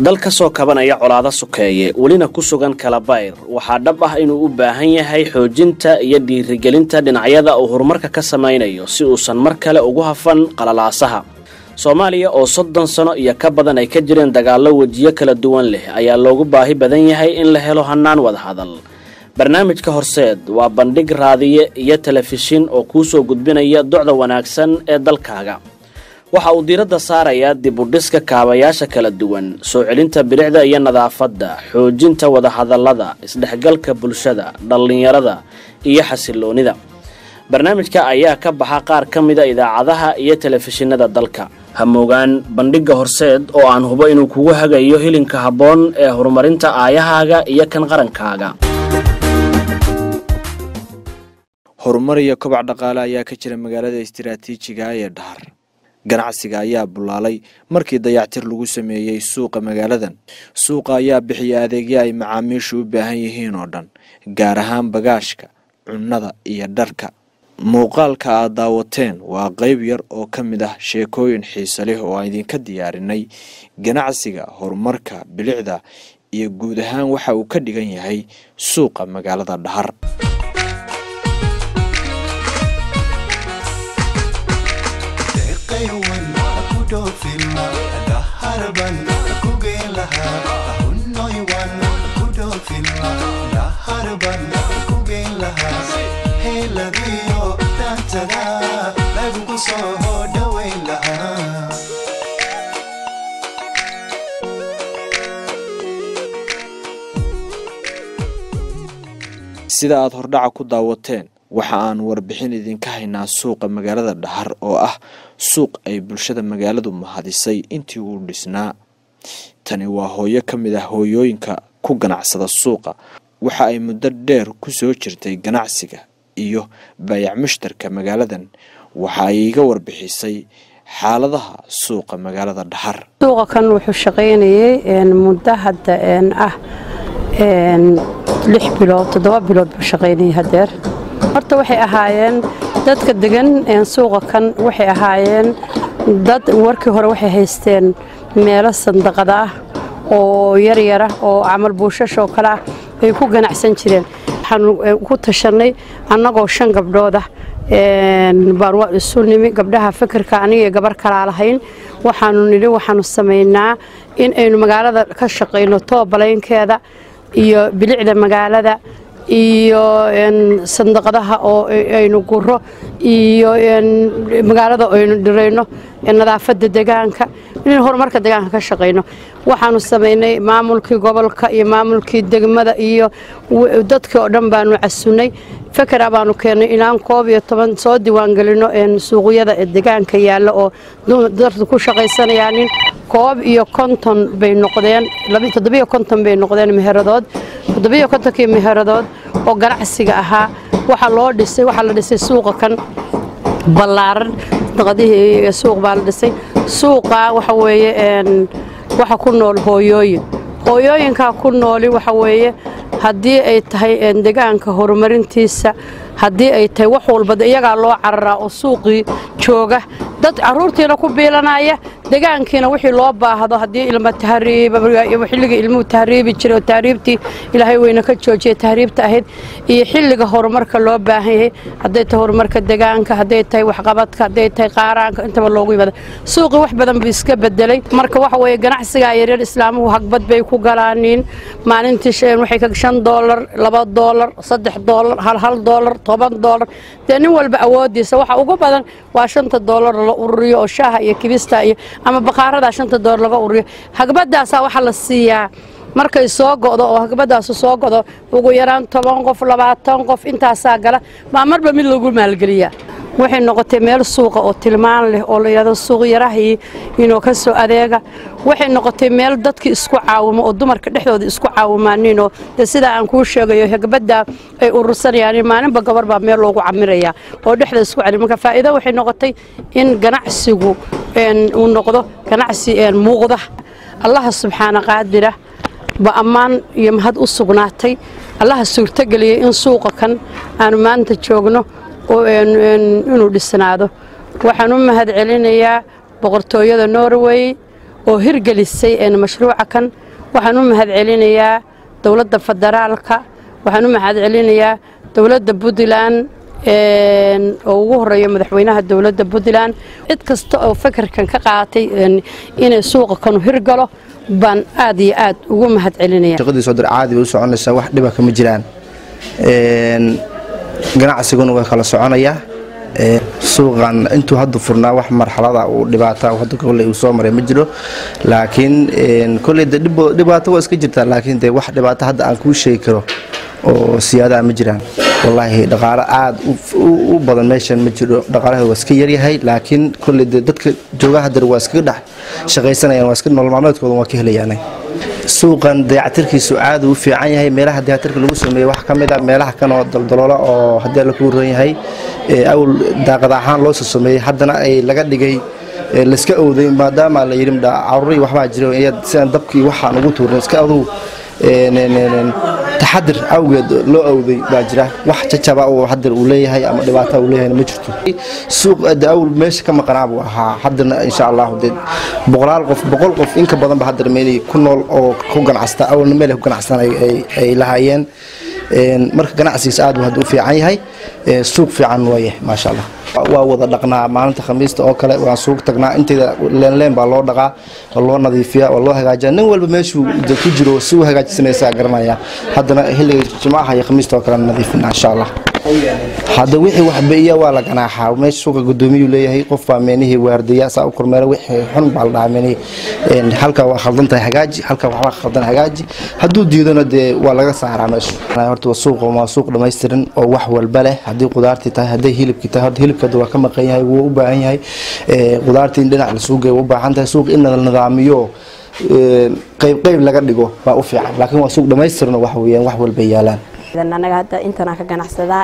dal ka soo kabanaya colaado sukeeye welina ku sugan kalabayr waxaa dhab ah inuu u baahan yahay xoojinta iyo dhiirigelinta dhinacyada uu horumarka ka samaynayo si uusan mar kale ugu hafan qalalaasaha soomaaliya oo soddon sano iyo ka badan ay ka jireen dagaallo wejiyo kala duwan leh ayaa loogu baahi badan yahay in la helo hannaan wadahadal barnaamijka horseed waa bandhig raadiye iyo telefishin oo kuu soo gudbinaya docda wanaagsan ee dalkaaga waxa uu diiradda saarayaa dib u dhiska kaabayaasha kala duwan soo celinta bilicda iyo nadaafadda xoojinta wadahadallada isdhexgalka bulshada dhallinyarada iyo xasiloonida barnaamijka ayaa ka baxa qaar ka mida idaacadaha iyo telefishinada dalka hamoogaan bandhigga horseed oo aan hubo inuu kugu hagayo hilinka habboon ee horumarinta aayahaaga iyo kan qarankaaga horumar iyo kobac dhaqaale ayaa ka jira magaalada istiraatiijiga ee dhahar ganacsiga ayaa bulaalay markii dayactir lagu sameeyey suuqa magaaladan suuqa ayaa bixiya adeegyo ay macaamiishu u baahan yihiin oo dhan gaar ahaan bagaashka cunnada iyo dharka muuqaalka aad daawateen waa qayb yar oo ka mid ah sheekooyin xiise leh oo aan idinka diyaarinay ganacsiga horumarka bilicda iyo guud ahaan waxa uu ka dhigan yahay suuqa magaalada dhahar sida aad hordhaca ku daawateen waxa aan warbixin idinka haynaa suuqa magaalada dhahar oo ah suuq ay bulshada magaaladu mahadisay intii uu dhisnaa tani waa hooyo ka mid ah hooyooyinka ku ganacsada suuqa waxa ay muddo dheer ku soo jirtay ganacsiga iyo baayac mushtarka magaaladan waxa ay iga warbixisay xaaladaha suuqa magaalada dhahar suuqa kan wuxuu shaqaynayay muddo hadda ah lix bilood toddoba bilood buu shaqaynayay hadeer horta waxay ahaayeen dadka degan suuqa kan waxay ahaayeen dad warkii hore waxay haysteen meelo sandaqada ah oo yaryara oo camal buushashoo kale ah ay ku ganacsan jireen waxaanu ku tashanay annagoo shan gabdhood ah baan waa isu nimi gabdhaha fikirka aniga gabar kalaa lahayn waxaanu nidhi waxaanu samaynaa in aynu magaalada ka shaqayno toobalaynkeeda iyo bilicda magaalada iyo sandaqadaha oo aynu guro iyo magaalada aynu dhirayno nadaafadda degaanka in horumarka degaanka ka shaqayno waxaanu samaynay maamulkii gobolka iyo maamulkii degmada iyo dadkii oo dhan baanu casunay fakera baanu keennay inaan koob iyo toban soo diiwaangelino suuqyada degaanka yaalla oo dadku ku shaqaysanayaanin koob iyo konton bay noqdeen toddobiyo konton bay noqdeen meheradood toddobiyo kontonkii meheradood oo ganacsiga ahaa waxaa loo dhisay waxaa la dhisay suuqa kan ballaaran naqadihii suuq baa la dhisay suuqa waxa weeye waxa ku nool hooyooyin hooyooyinkaa ku nooli waxa weeye haddii ay tahay degaanka horumarintiisa haddii ay tahay wax walba iyagaa loo cararaa oo suuqii jooga dad caruurtiina ku biilanaya degaankiina wixii loo baahdo haddii ilma tahriib xilliga ilmuhu tahriibi jiray oo tahriibtii ilaahay weyna ka joojiyay tahriibta ahayd iyo xilliga horumarka loo baahan yahay hadday tahay horumarka degaanka hadday tahay waxqabadka hadday tahay qaaraanka intaba loogu yimada suuqii wax badan buu iska bedelay marka waxa weeye ganacsigaa yaryar islaamuhu hagbad bay ku galaaniin maalintii waxay ka shan doolar laba doolar saddex doolar hal hal doolar toban doolar dee nin walba awoodiisa waxa ugu badan waa shanta doolar la ururiyo oo shaaha iyo kibista iyo ama baqaaradaa shanta doolar laga ururiyo hagbadaasaa waxaa la siiyaa markay soo go'do oo hagbadaasu soo go'do ugu yaraan toban qof labaatan qof intaasaa gala baa marba mid lagu maalgeliyaa waxay noqotay meel suuqa oo tilmaan leh oo layidhahdo suuq yarahii inuu ka soo adeega waxay noqotay meel dadkii isku caawimo oo dumarka dhexdooda isku caawimaaninoo dee sidaa aan kuu sheegayo hagbadda ay urursanayaan maalinba gabar baa meel loogu camirayaa oo dhexda isku celi marka faa'iido waxay noqotay in ganacsigu uu noqdo ganacsi muuqda allaha subxaana qaadira ba ammaan iyo mahad u sugnaatay allaha suurtogeliyey in suuqa kan aanu maanta joogno inuu dhisnaado waxaan u mahad celinayaa boqortooyada norway oo hirgelisay mashruuca kan waxaan u mahadcelinayaa dowladda federaalka waxaan u mahadcelinayaa dowladda puntland oo ugu horeeyo madaxweynaha dowladda puntland cid kasta oo fakarkan ka qaaatay inay suuqa kanu hirgalo baan aad iyo aad ugu mahadcelinaya shaqadii soo dir caadi bay u soconaysaa wax dhiba kama jiraan ganacsiguna waa kala soconayaa suuqan intuu hadda furnaa wax marxalada uu dhibaata hadda kolley uu soo maray ma jiro laakiin kolley de dhibaato waa iska jirtaa laakiin de wax dhibaato hadda aan kuu sheegi karo oo siyaadaha ma jiraan wallaahi dhaqaalo aada u badan meeshan ma jiro dhaqaalaheeda waa iska yaryahay laakiin kolley de dadka joogaha dar waa iskaga dhex shaqaysanayaan waa iska nolol maalmeedkooda waa ka helayaan suuqan dayactirkiisu aada u fiican yahay meelaha dayactirka lagu sameeyey wax ka mid a meelaha kan oo daldaloola oo haddii alla ku ran yahay awal daaqad ahaan loo soo sameeyey haddana ay laga dhigay layska owday maadaama la yidhi caruurii waxbaa jira sidaan dabkii waxaan ugu tuurin iska adugu taxadir awgeed loo awday baa jira wax jajaba oo hadir uu leeyahay ama dhibaata uu leeyahay ma jirto suuq awl meesha ka maqanaa buu ahaa haddana insha allah dee boqolaal qof boqol qof inka badan ba haddana meel ku nool oo ku ganacsata awalna meel ku ganacsan ay lahaayeen marka ganacsigiisa aad buu hadda u fiican yahay suuq fiican waaye maasha allah waa wada dhaqnaa maalinta khamiista oo kale waan suuq tagnaa inteeda leenleen baa loo dhaqaa waa loo nadiifiyaa waa loo hagaajiyaa nin walba meeshuu ku jiro si u hagaajisanaysaa garanaya haddana xilliga jimcaha iyo khamiista oo kale nadiifina insha allah hadda wixii waxbeiya waa la ganaaxaa meesha suuqa gudoomiyuu leeyahay qof baa meenihii waardiya saa u kormeera wixii xun baa la dhahaa meenihii halka waa khaldan tahay hagaaji halka waxbaa khaldan hagaaji hadduu diidona dee waa laga saaraa meesha horta waa suuq waa suuq dhammaystiran oo wax walba leh haddii qudaartii tahay hadday hilibkii tahay horta hilibka waa ka maqan yahay wuu u baahan yahay qudaartii in dhinac la suuqeeya u baahan tahay suuq in la nidaamiyo qayb qayb laga dhigo baa u fiican laakiin waa suuq dhammaystiran oo wax weeyaan wax walba yaalaan anaga hadda intanaan ka ganacsadaa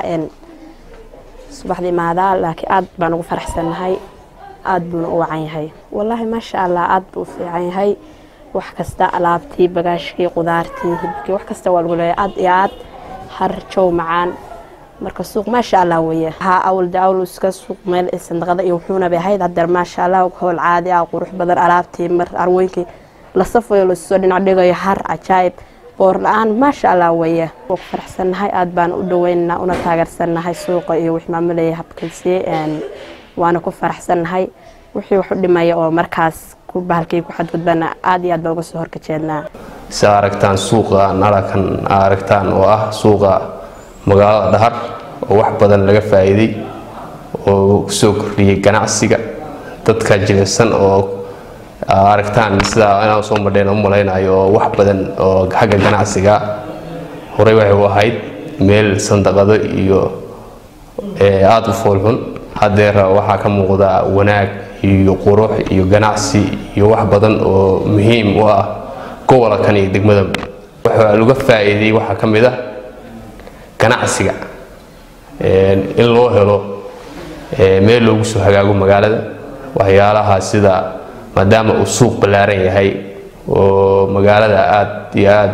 subaxdii maadaa laakiin aad baan ugu faraxsannahay aad buuna u wacan yahay wallaahi maasha allah aad buu u fiican yahay wax kasta alaabtii bagaashkii qudaartii hilibkii wax kasta waa lagu leeyahay aad iyo aad har jow macaan marka suuq maasha allah weeye haa awal de awl iska suuq meel sandaqada iyo wuxuuna bay ahayd haddana maasha allah howl caadi ah qurux badan alaabtii mar arweynkii la safayo lasoo dhinac dhigayo har cajaayib boor la-aan maasha allah weeye waa ku faraxsannahay aad baan u dhaweynaa una taageersannahay suuqa iyo wix maamulaya habkalsiye waana ku faraxsannahay wixii wax u dhimaya oo markaas ku bahalkii ku xadgudbana aad iyo aad baan uga soo horkajeednaa si aragtaan suuqa nalakan aragtaan oo ah suuqa magaalada dhahar oo wax badan laga faa'iiday oo kusoo kordhiyey ganacsiga dadka jilicsan oo aragtaan sidaa inaan soo madheen u malaynayo oo wax badan oo xagga ganacsiga horey waxay u ahayd meel sandaqado iyo aada u foolxun haddeer waxaa ka muuqda wanaag iyo qurux iyo ganacsi iyo wax badan oo muhiim u ah gobolkan iyo degmada waxaa laga faa'iiday waxaa ka mid ah ganacsiga in loo helo meel loogu soo hagaago magaalada waxyaalaha sida maadaama uu suuq ballaaran yahay oo magaalada aad iyo aad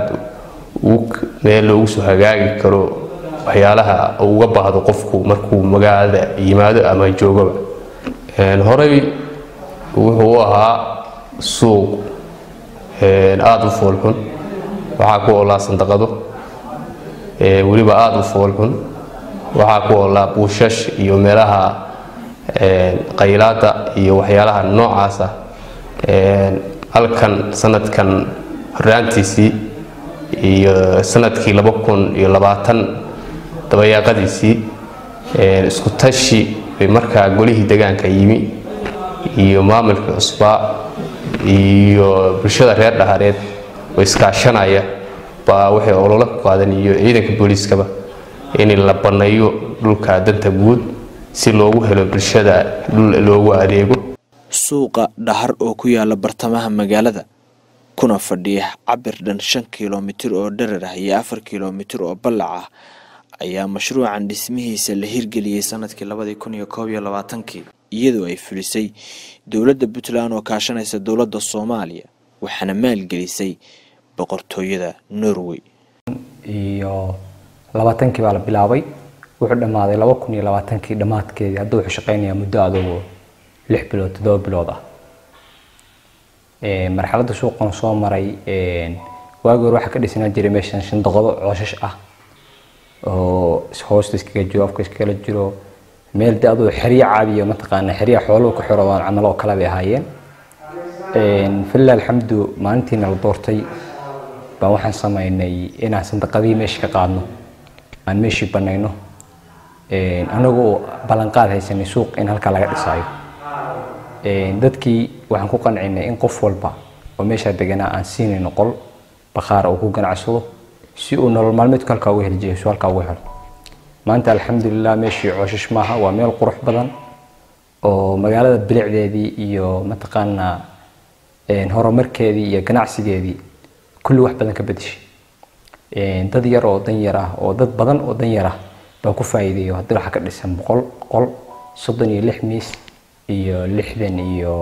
meel loogu soo hagaagi karo waxyaalaha uga baahdo qofku markuu magaalada yimaado ama joogaba horey wuxuu u ahaa suuq aada u foolxun waxaa ku oolaa sandaqado weliba aada u foolxun waxaa ku oolaa buushash iyo meelaha qaylaada iyo waxyaalaha noocaasa halkan sanadkan horaantiisii iyo sanadkii laba kun iyo labaatan dabayaaqadiisii isku tashi bay markaa golihii degaanka yimi iyo maamulkii cusbaa iyo bulshada reer dhahareed oo iskaashanaya baa waxay ololo ku qaadan iyo ciidanka booliiskaba in la banneeyo dhulka danta guud si loogu helo bulshada dhul loogu adeego suuqa dhahar oo ku yaala bartamaha magaalada kuna fadhiya cabir dhan shan kilomitir oo dherer ah iyo afar kilomitir oo ballac ah ayaa mashruucan dhismihiisa la hirgeliyey sanadkii labadii kun iyo koob iyo labaatankii iyadoo ay fulisay dowladda puntland oo kaashanaysa dowladda soomaaliya waxaana maalgelisay boqortooyada norway iyo labaatankii baa la bilaabay wuxuu dhammaaday laba kun iyo labaatankii dhammaadkeedii hadda wuxuu shaqeynayaa muddo adugu lix bilood toddoba bilood ah marxaladda suuqan soo maray waagi hore waxaa ka dhisnaa jiray meeshan shandaqado cooshash ah oo hoosta iskaga jiro afka iskagala jiro meel de aduu xeryo caadiyo mataqaana xerya xooluhu ku xiroodaan camal oo kale bay ahaayeen falilah alxamdu maalintiina la doortay baan waxaan sameynay inaan sandaqadihii meesha ka qaadno aan meeshii banayno anagoo ballanqaad haysanay suuq in halkaa laga dhisaayo dadkii waxaan ku qancinay in qof walba oo meeshaa deganaa aan siinayno qol bakhaar uu ku ganacsado si uu nolol maalmeedku halkaa uga heli jiray su halkaa uga helo maanta alxamdulilah meeshii cooshash maaha waa meel qurux badan oo magaalada bilicdeedii iyo mataqaanaa horumarkeedii iyo ganacsigeedii kulli wax badan ka bedeshay dad yar oo dan yar ah oo dad badan oo dan yar ah baa ku faa'iideeyo haddii waxaa ka dhisan boqol qol soddon iyo lix miis iyo lixdan iyo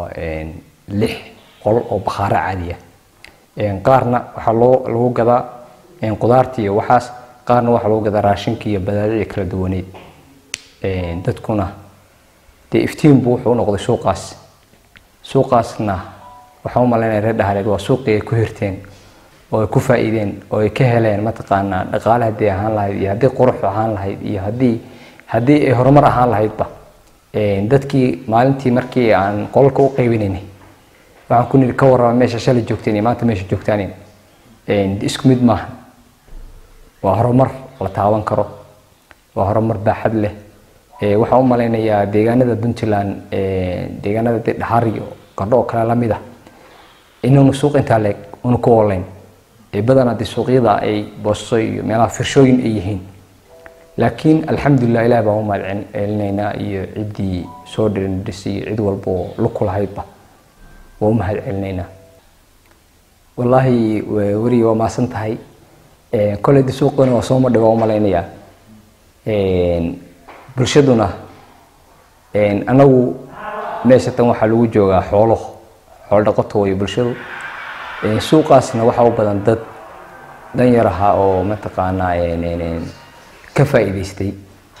lix qol oo bakhaaro caadi ah qaarna waxaa loo lagu gadaa qudaarta iyo waxaas qaarna waxaa lagu gadaa raashinka iyo badaadicii kala duwaneed dadkuna dee iftiin buu wuxuu u noqday suuqaas suuqaasna waxaan u malaynaya reer dhahareed waa suuqii ay ku hirteen oo ay ku faa'iideen oo ay ka heleen mataqaanaa dhaqaale haddii ahaan lahayd iyo haddii qurux ahaan lahayd iyo haddii haddii ay horumar ahaan lahaydba dadkii maalintii markii aan qolalka u qaybinaynay waxaan ku niri ka warrama meesha shalay joogteen iyo maanta meesha joogtaan isku mid maaha waa horumar la taaban karo waa horumar baaxad leh waxaan u malaynayaa deegaanada puntland deegaanada de dhaxar iyo gardho oo kale lamid ah inaanu suuq intaa leeg una ku olayn badanaa de suuqyada ay boosto iyo meelaha firshooyin ay yihiin laakiin alxamdulilah ilaah baan u mahad celinaynaa iyo ciddii soo dhirisay iyo cid walba oo luku lahaydba waa u mahad celinaynaa wallaahi weriga waa maasan tahay koley de suuqana waa soo madhay waa u malaynayaa bulshaduna anagu meesha tan waxaa lagu joogaa xoolo xoolo dhaqato wayo bulshadu suuqaasna waxaa u badan dad danyar ahaa oo mataqaanaa ka faa'iidaystay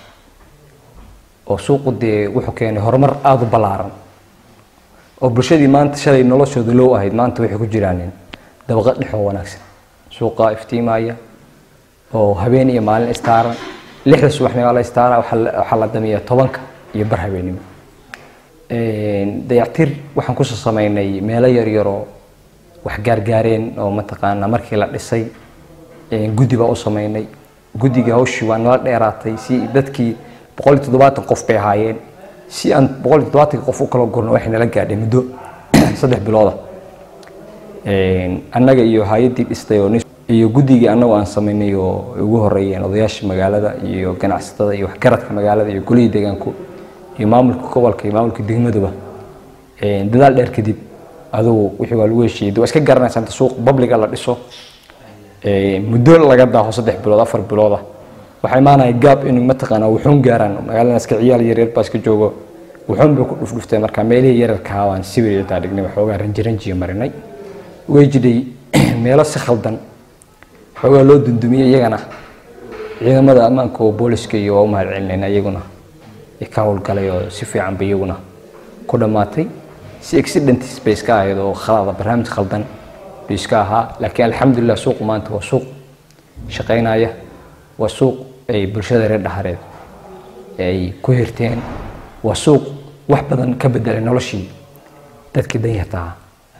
oo suuqu dee wuxuu keenay horumar aada u ballaaran oo bulshadii maanta shalay noloshooda low ahayd maanta waxay ku jiraan dabaqad dhexoo wanaagsan suuqa iftiimaya oo habeen iyo maalin istaaran lixda subaxnimo la istaara waxaa la damiya tobanka iyo bar habeenimo dayactir waxaan kusoo sameynay meelo yaryaroo wax gaargaareen oo mataqaanaa markii la dhisay guddi baa u sameynay guddiga hawshii waa nala dheeraatay si dadkii boqol iyo toddobaatan qof bay ahaayeen si aan boqol iyo toddobaatanka qof u kala gurno waxay nala gaadhay muddo saddex bilooda annaga iyo hay-addii dhistay oo iyo guddigii annagu aan sameynay oo ugu horeeyeen odayaasha magaalada iyo ganacsatada iyo waxgaradka magaalada iyo golihii deegaanku iyo maamulka gobolka iyo maamulka degmaduba dadaal dheer kadib adugu wixii waa lagu heshiiyey waa iska garanaysa inta suuq babliga la dhiso muddo laga daaho saddex bilood afar bilooda waxaa imaanaya gaab inuu mataqaanaa wuxuun gaaraan magaalada iska ciyaal yaryar baa iska joogo wuxuun bay ku dhufdhuftay marka meelihii yararkaa waan sibir intaa dhignay waxoogaa ranjiranjiya marinay way jidhay meelo si khaldan waxoogaa loo dundumiyey iyagana ciidamada ammaanka oo booliska iyo waa u mahad celinayna iyaguna ka howlgalay oo si fiican ba iyaguna ku dhammaatay si accidents bay iska ahayd oo khalada barnaamij khaldan bay iska ahaa laakiin alxamdulilah suuqu maanta waa suuq shaqaynaya waa suuq ay bulshada reer dhahareed ay ku hirteen waa suuq wax badan ka bedelay noloshii dadkii danyarta ahaa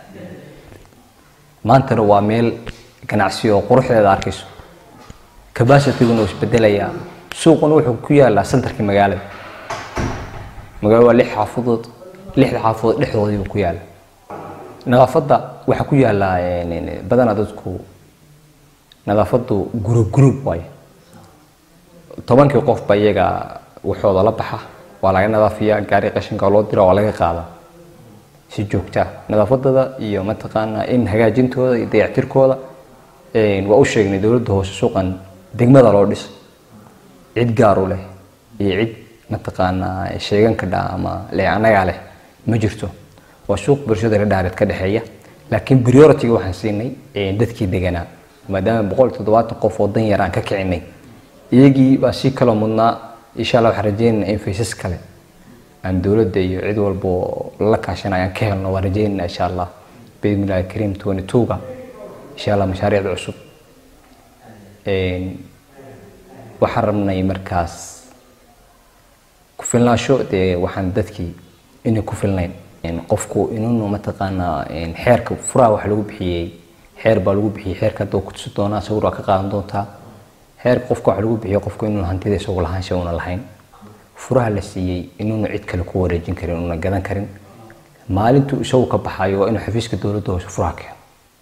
maantana waa meel ganacsi oo quruxdeeda arkayso capacitiguna uu isbedelayaa suuquna wuxuu ku yaalaa centerkii magaalada magaalada waa lix xaafadood lixda xaafadood dhexdoodii buu ku yaala nadaafadda waxaa ku yaala badanaa dadku nadaafaddu gurub gurub waaye tobankii qofba iyaga waxooda la baxa waa laga nadaafiyaa gaari qashinka loo dira waa laga qaadaa si joogta nadaafadada iyo mataqaanaa in hagaajintooda iyo dayactirkooda waa u sheegnay dowladda hoose suuqan degmada loo dhis cid gaaru leh iyo cid mataqaanaa sheegan ka dhaa ama le annagaa leh ma jirto waa suuq bulshada la dhaareed ka dhexeeya laakiin priority-ga waxaan siinay dadkii deganaa maadaama boqol iyo toddobaatan qof oo dan yar aan ka kicinay iyagii baa si kaloo mudnaa insha allah waxaan rajeynaynaa in faysas kale aan dowladda iyo cid walba oo la kaashanay aan ka helno waan rajeynayna insha allah biidnillahi kariim twenty two-ga insha allah mashaariicda cusub waxaan rabnay markaas ku filnaasho dee waxaan dadkii inay ku filnayn qofku inuunu mataqaanaa xeerka furaha wax lagu bixiyey xeer baa lagu bixiyey xeerka hadda ku tusi doonaa sawir waa ka qaadan doontaa xeerka qofka wax lagu bixiyo qofku inuunu hantida isagu lahaansha una lahayn furaha la siiyey inuunu cid kale ku wareejin karin una gadan karin maalintuu isagu ka baxayo waa inuu xafiiska dowladda hoose furaha keeno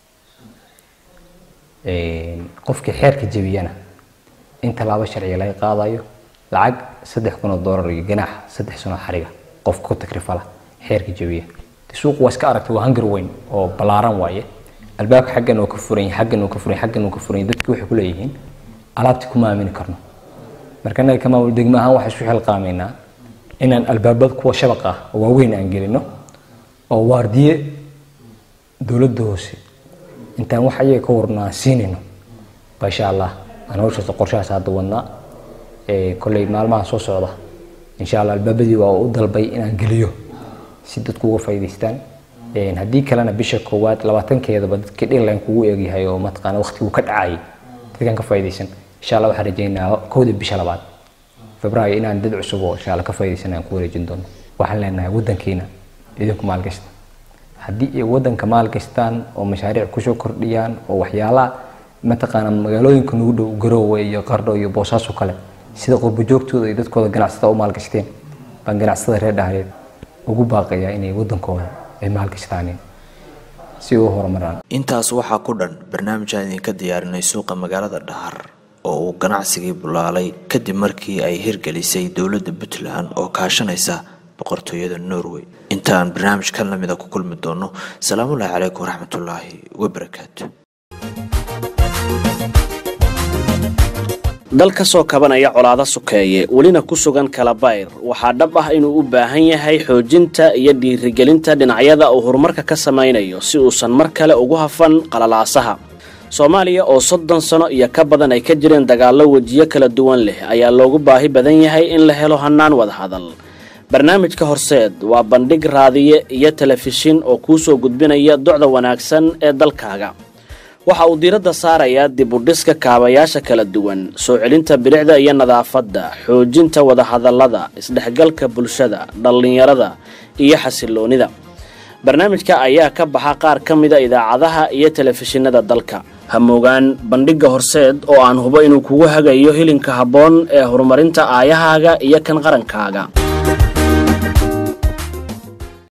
qofkii xeerka jebiyana in tallaabo sharciga laga qaadayo lacag saddex kun oo doolar iyo ganaax saddex sano xariga qofka ku takrifala xeerka jebiya suuqu waa iska aragtay waa hangar weyn oo ballaaran waaye albaabka xaggan oo ka furan xaggan oo ka furan xaggan oo ka furan dadki waxay ku leeyihiin alaabti kuma aamini karno marka annaga ka maamul degmo ahaan waxaan isu xilqaamaynaa inaan albaabada kuwa shabaq ah oo waaweyn aan gelino oo waardiye dowladda hoose intaan wax ayaga ka warno aan siinayno insha allah aan hawshaas qorshahaas hadda wadnaa kolley maalmaha soo socda insha allah albaabadii waa u dalbay inaan geliyo si dadku uga faa'iidaystaan haddii kalena bisha koowaad labaatankeedaba dadkii dhirline kugu eegyahay oo mataqaana waqtiguu ka dhacayay dadkan ka faa'iidaysan insha allah waxaan rajeynaa kowda bisha labaad febraayo inaan dad cusub oo insha allah ka faa'iidaysan aan ku wareejin doono waxaan leenahay waddankiina idinku maalgashta haddii ay waddanka maalgashtaan oo mashaariic kusoo kordhiyaan oo waxyaalaha mataqaana magaalooyinka nagu dhow garoowe iyo qardho iyo boosaaso kale sida qurbo joogtooda iyo dadkooda ganacsatada u maalgashteen baan ganacsatada reer dhahreed ugu baaqayaa inay waddankooda ay maalgashtaan si u horumaraan intaas waxaa ku dhan barnaamijaan idinka diyaarinay suuqa magaalada dhahar oo uu ganacsigii bulaalay kadib markii ay hirgelisay dowladda puntland oo kaashanaysa boqortooyada norway intaan barnaamij kan lamida ku kulmi doono salaamullaahi calaykum waraxmatullaahi wabarakaatu dal ka soo kabanaya colaado sukeeye welina ku sugan kalabayr waxaa dhab ah inuu u baahan yahay xoojinta iyo dhiirigelinta dhinacyada uu horumarka ka samaynayo si uusan mar kale ugu hafan qalalaasaha soomaaliya oo soddon sano iyo ka badan ay ka jireen dagaallo wejiyo kala duwan leh ayaa loogu baahi badan yahay in la helo hannaan wadahadal barnaamijka horseed waa bandhig raadiye iyo telefishin oo kuu soo gudbinaya docda wanaagsan ee dalkaaga waxa uu diiradda saarayaa dib u dhiska kaabayaasha kala duwan soo celinta bilicda iyo nadaafadda xoojinta wadahadallada isdhexgalka bulshada dhallinyarada iyo xasiloonnida barnaamijka ayaa ka baxa qaar ka mida idaacadaha iyo telefishinada dalka hamoogaan bandhigga horseed oo aan hubo inuu kugu hagayo hilinka habboon ee horumarinta aayahaaga iyo kan qarankaaga